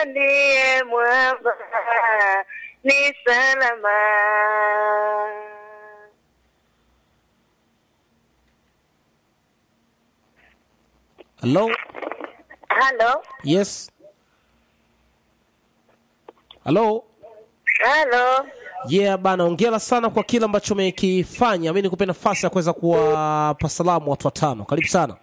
ndiye mwamba ni salama. Hello? Halo, Yes. Hello? halo. Yeah bana, ongera sana kwa kile ambacho umekifanya. Mimi nikupe nafasi ya kuweza kuwapa salamu watu watano. Karibu sana.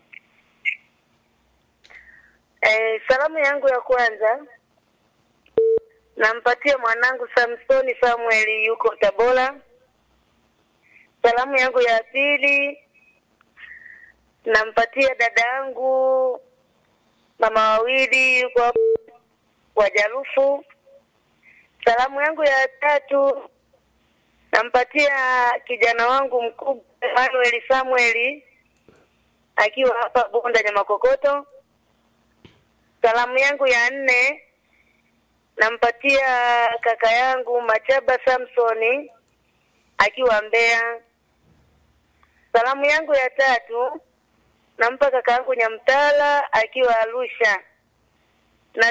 Eh, salamu yangu ya kwanza nampatia mwanangu Samsoni Samuel yuko Tabora. Salamu yangu ya pili nampatia dada yangu mama wawili yuko hapo Wajarufu. Salamu yangu ya tatu nampatia kijana wangu mkubwa Emmanuel Samuel akiwa hapa Bunda Nyamakokoto. Salamu yangu ya nne nampatia kaka yangu Machaba Samsoni akiwa Mbeya. Salamu yangu ya tatu nampa kaka yangu Nyamtala akiwa Arusha. Na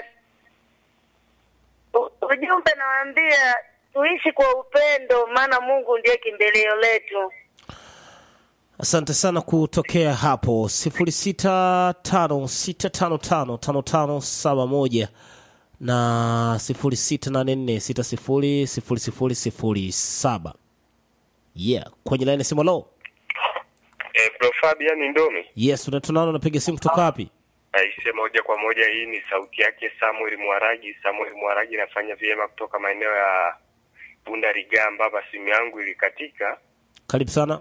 u- ujumbe nawaambia tuishi kwa upendo, maana Mungu ndiye kimbilio letu. Asante sana kutokea hapo sifuri sita tano sita tano tano tano tano saba moja na sifuri sita nane nne sita sifuri sifuri sifuri sifuri saba. Yeah, kwenye laini ya simu lo. Eh, Bro Fabian Ndomi Yes, unatunaona unapiga simu kutoka wapi? aise, moja kwa moja, hii ni sauti yake Samuel Mwaragi. Samuel Mwaragi nafanya vyema kutoka maeneo ya Bunda Rigamba. Hapa simu yangu ilikatika. Karibu sana.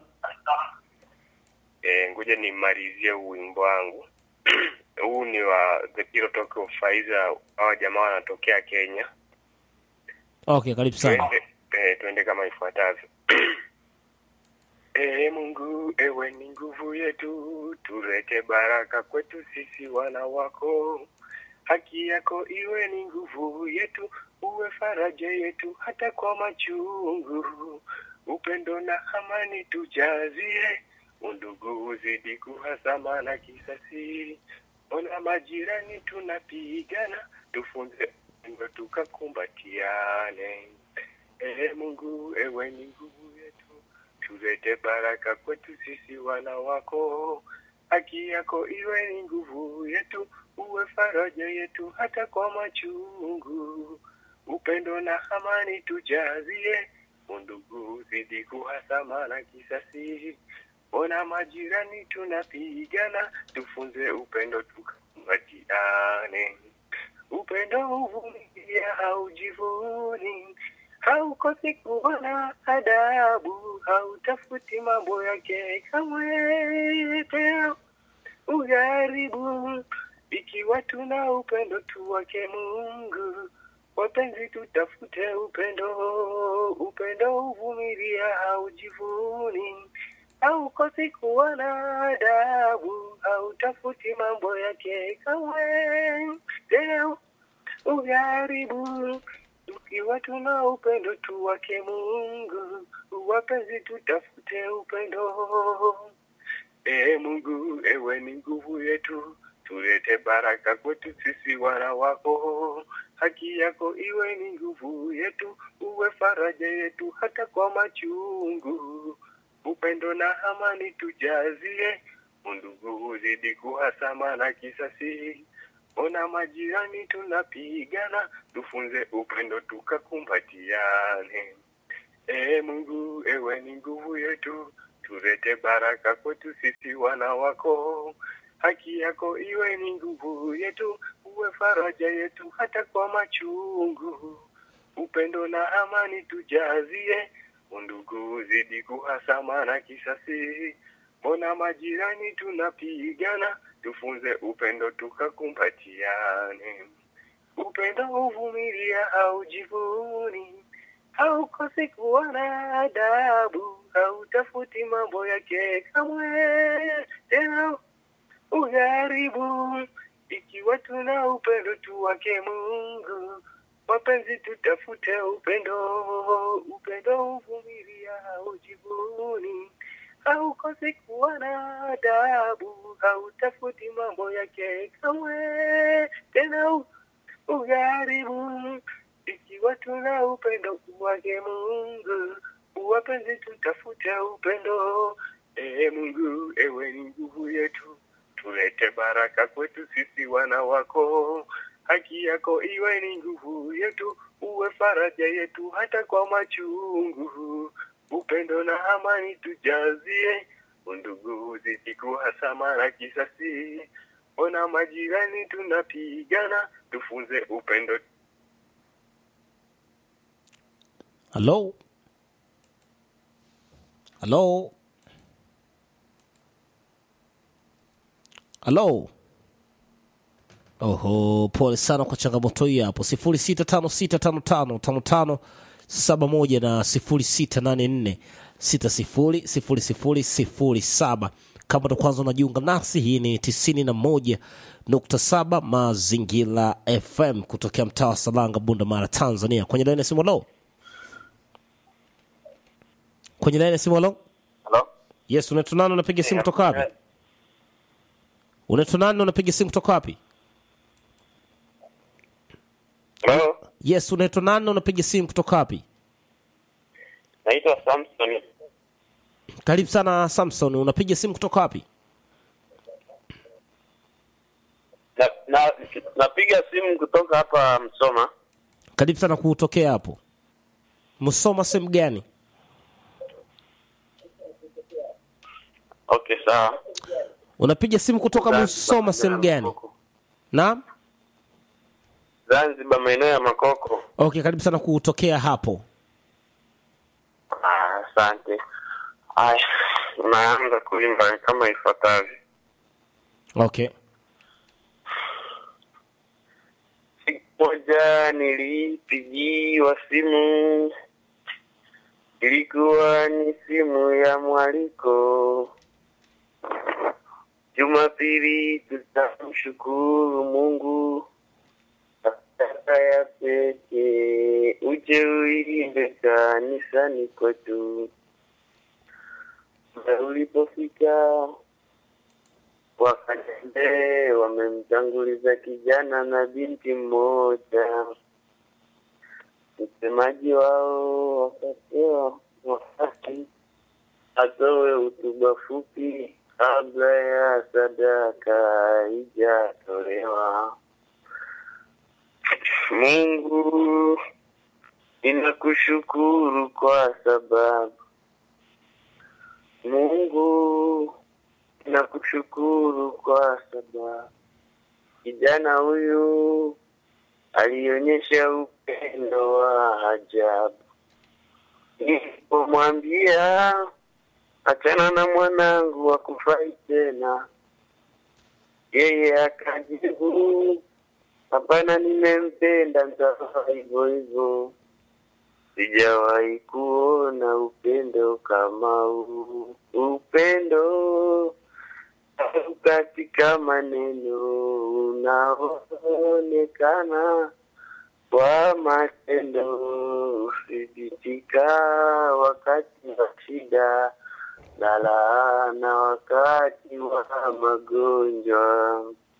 Eh, ngoja nimalizie huu wimbo wangu huu ni wa The Pilot of Faiza. Hawa jamaa wanatokea Kenya. Okay, karibu sana. Twende, eh, twende kama ifuatavyo. Ee Mungu, ewe ni nguvu yetu, tulete baraka kwetu sisi wana wako. Haki yako iwe ni nguvu yetu, uwe faraja yetu hata kwa machungu. Upendo na amani tujazie, undugu uzidi kuhasama na kisasi. Ona majirani tunapigana, tufunze upendo tukakumbatiane. Ee Mungu, ewe ni nguvu yetu, tulete baraka kwetu sisi wana wako. Haki yako iwe ni nguvu yetu, uwe faraja yetu hata kwa machungu. Upendo na amani tujazie, undugu uzidi kuhasama na kisasi. Ona majirani tunapigana, tufunze upendo tukakumbatiane. Upendo huvumilia, haujivuni, haukosi kuona adabu, hautafuti mambo yake kamwe tena ugharibu. Ikiwa tuna upendo tu wake Mungu, wapenzi, tutafute upendo. Upendo huvumilia, haujivuni, haukosi kuona adabu, hautafuti mambo yake kamwe tena ugharibu. Tukiwa tuna upendo tu wake Mungu, wapenzi, tutafute upendo. Ee Mungu, ewe ni nguvu yetu, tulete baraka kwetu sisi wana wako. Haki yako iwe ni nguvu yetu, uwe faraja yetu hata kwa machungu. Upendo na amani tujazie, undugu uzidi kuhasama na kisasi. Ona majirani tunapigana, tufunze upendo tukakumbatiane. Ee Mungu, ewe ni nguvu yetu, tulete baraka kwetu sisi wana wako. Haki yako iwe ni nguvu yetu, uwe faraja yetu hata kwa machungu. Upendo na amani tujazie, undugu uzidi kuhasama na kisasi. Mbona majirani tunapigana, tufunze upendo tukakumbatiane. Upendo huvumilia, haujivuni, haukosi kuona adabu, hautafuti mambo yake kamwe tena ugharibu. Ikiwa tuna upendo tu wake Mungu, wapenzi, tutafute upendo. Upendo huvumilia, haujivuni, haukosi kuona adabu, hautafuti mambo yake kamwe tena ugharibu. Ikiwa tuna upendo wake Mungu, wapenzi tutafute upendo. Ee Mungu, ewe ni nguvu yetu, tulete baraka kwetu sisi wana wako. Haki yako iwe ni nguvu yetu, uwe faraja yetu hata kwa machungu. Upendo na amani tujazie, undugu uzidi kuhasama na kisasi. Ona majirani tunapigana, tufunze upendo. halo halo halo oho pole sana kwa changamoto hii hapo sifuri sita tano sita tano tano tano tano saba moja na sifuri sita nane nne sita sifuri sifuri sifuri sifuri saba kama ndo kwanza unajiunga nasi hii ni tisini na moja nukta saba mazingira fm kutokea mtaa wa salanga bunda mara tanzania kwenye laini ya simu halo kwenye laini ya simu halo Halo? yes unaitwa nani unapiga simu kutoka wapi unaitwa nani unapiga simu kutoka wapi Halo? yes unaitwa nani unapiga simu kutoka wapi Naitwa Samson. karibu sana samson unapiga simu kutoka wapi Na, na, napiga simu kutoka hapa Msoma. karibu sana kutokea hapo msoma sehemu gani Okay, sawa. unapiga simu kutoka msoma sehemu gani naam Zanzibar, maeneo ya Makoko. okay karibu sana kutokea hapo Ah, Asante. Haya, naanza kuimba kama ifuatavyo. okay Siku moja nilipigiwa simu, ilikuwa ni simu ya mwaliko. Jumapili tutamshukuru Mungu sadaka ya pekee, uje uimbe kanisani kwetu. Na ulipofika wakatembee wamemtanguliza kijana na binti mmoja. Msemaji wao wakapewa wakati atoe hotuba fupi kabla ya sadaka haijatolewa. Mungu, ninakushukuru kwa sababu Mungu nakushukuru kwa sababu kijana huyu alionyesha upendo wa ajabu. Nilipomwambia achana na mwanangu wakufai tena, yeye akajibu hapana, nimempenda, nitafaa hivyo hivyo. Sijawahi kuona upendo kama huu, upendo au katika maneno unaonekana kwa matendo, uthibitika wakati wa shida na laana wakati wa magonjwa.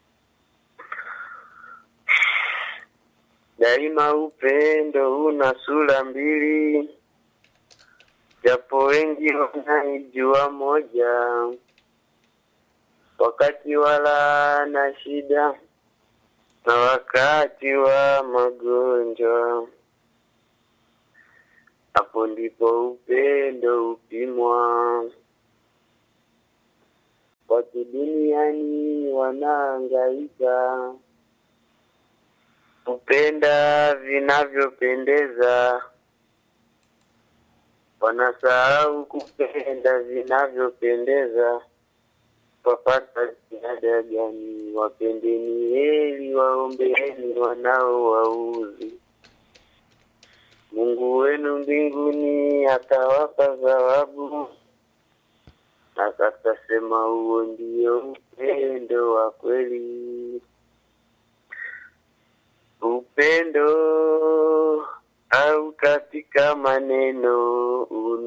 Daima upendo una sura mbili, japo wengi wanaijua moja. Wakati wa laana, shida na wakati wa magonjwa, hapo ndipo upendo upimwa. Watu duniani wanaangaika kupenda vinavyopendeza, wanasahau kupenda vinavyopendeza. Wapata ziada gani? Wapendeni heri, waombeeni wanaowauzi. Mungu wenu mbinguni atawapa thawabu, na sasa sema, huo ndio upendo wa kweli upendo au katika maneno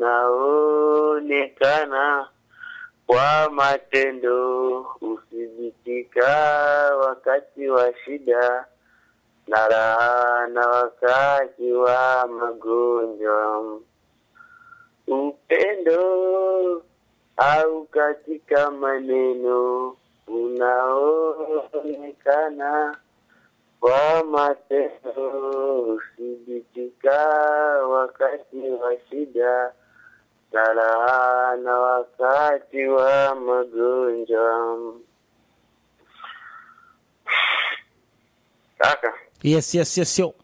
unaonekana kwa matendo, uthibitika wakati wa shida na raha na wakati wa magonjwa. Upendo au katika maneno unaoonekana kwa matendo, uthibitika wakati wa shida na raha na wakati wa magonjwa. Kaka, yes yes yes yo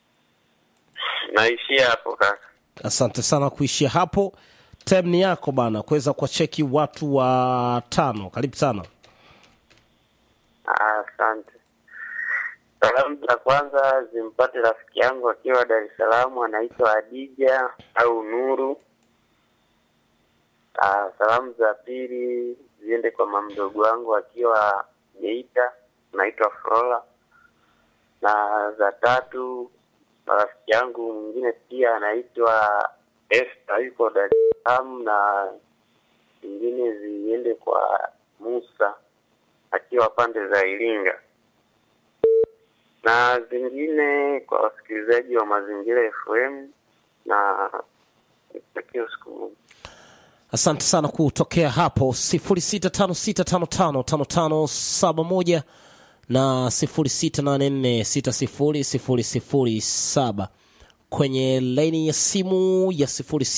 naishia hapo kaka. asante sana kuishia hapo time ni yako bana kuweza kuwacheki watu wa tano karibu sana Ah, Asante. Salamu za kwanza zimpate rafiki yangu akiwa Dar es Salaam, anaitwa Adija au Nuru. Ah, salamu za pili ziende kwa mamdogo wangu akiwa Geita, anaitwa Flora, na za tatu na rafiki yangu mwingine pia anaitwa Esther, yuko Dar es Salaam, na zingine ziende kwa Musa akiwa pande za Iringa, na zingine kwa wasikilizaji wa Mazingira FM na nikutakia usiku mwema. asante sana kutokea hapo 0656555571 na 0684600007 kwenye laini ya simu ya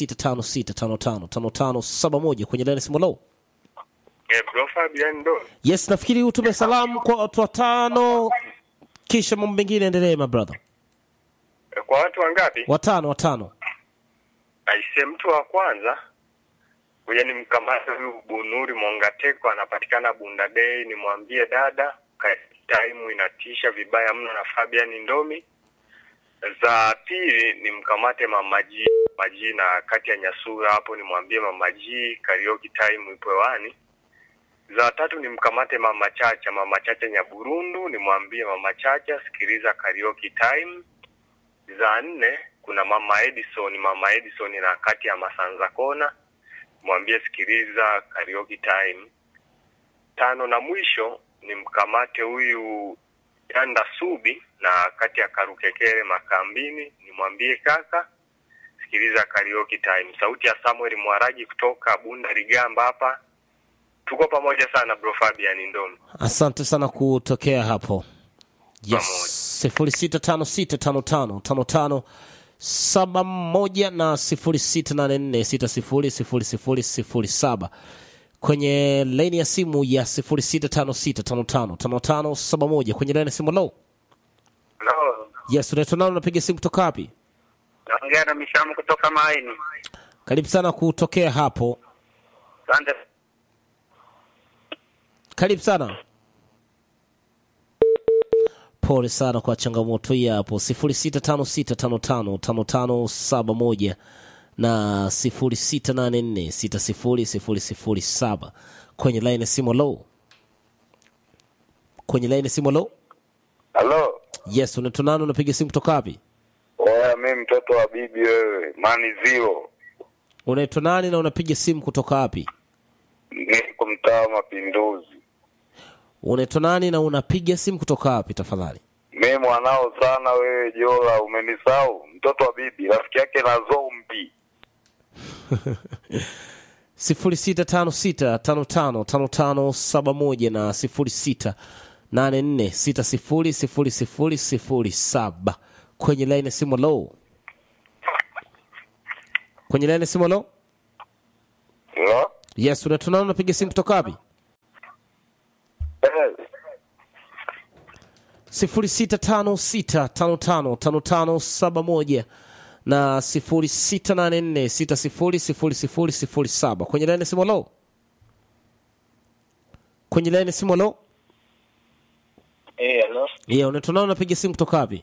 0656555571 kwenye laini ya simu low Eh, bro Fabian ndo. yes nafikiri utume salamu kwa watu watano kisha mambo mengine endelee my brother Eh, Kwa watu wangapi? watano watano Aise, mtu wa kwanza kuja ni mkamata huyu Bunuri Mongateko, anapatikana Bunda Day. Nimwambie dada, ka- time inatisha vibaya mno na Fabian Ndomi. Za pili ni mkamate Mamaji Maji na kati ya Nyasura hapo, nimwambie Mamaji karaoke time ipo hewani. Za tatu ni mkamate Mama Chacha, Mama Chacha Nyaburundu, nimwambie Mama Chacha sikiliza karaoke time za nne kuna mama Edison, mama Edison na kati ya Masanza Kona, mwambie sikiliza karaoke time. Tano na mwisho ni mkamate huyu Yanda Subi na kati ya Karukekere Makambini, nimwambie kaka sikiliza karaoke time. Sauti ya Samuel Mwaragi kutoka Bunda Ligamba hapa. Tuko pamoja sana bro Fabian Ndomi. asante sana kutokea hapo yes sifuri sita tano sita tano tano tano tano saba moja na sifuri sita nane nne sita sifuri sifuri sifuri sifuri saba kwenye laini ya simu ya sifuri sita tano sita tano tano tano tano saba moja kwenye laini ya simu low Hello. yes unaitwa nani unapiga simu kutoka wapi Naongea na Mishamu kutoka Maini. karibu sana kutokea hapo Asante. karibu sana pole sana kwa changamoto hii hapo sifuri sita tano sita tano tano tano tano saba moja na sifuri sita nane nne sita sifuri sifuri sifuri saba kwenye laini ya simu low kwenye laini ya simu low Halo. yes unaitwa nani unapiga simu kutoka wapi Oya, mi mtoto wa bibi wewe, mani zero. unaitwa nani na unapiga simu kutoka wapi Niko mtaa wa Mapinduzi. unaitwa nani na unapiga simu kutoka wapi tafadhali Mi mwanao sana wewe Jola, umenisahau. Mtoto wa bibi, rafiki yake na zombi. sifuri sita tano sita tano tano tano tano saba moja na sifuri sita nane nne sita sifuri sifuri sifuri sifuri saba kwenye laini ya simu low kwenye laini ya simu low Hello? yes unatunana unapiga simu kutoka wapi Eh, sifuri sita tano sita tano tano tano tano saba moja na sifuri sita nane nne sita sifuri sifuri sifuri sifuri saba kwenye laini ya simu low kwenye laini ya simu low Eh, hello. yeah, unatunana unapiga simu kutoka wapi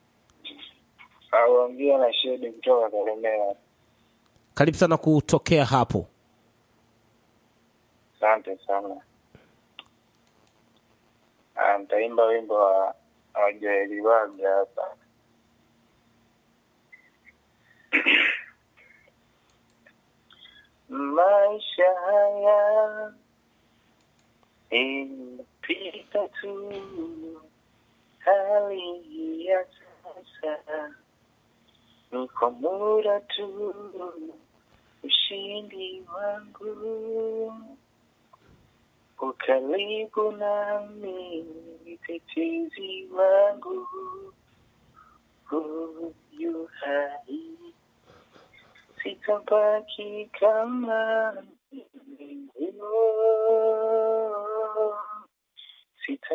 Auongea na Shedi kutoka Kalemera. karibu sana kutokea hapo Asante sana. Ah, Nitaimba wimbo wa wa Joeli Waga hapa. Maisha haya inapita tu, hali ni kwa muda tu, ushindi wangu ukaribu nami, mtetezi wangu huyu hai, sitabaki kama nilivyo. Sita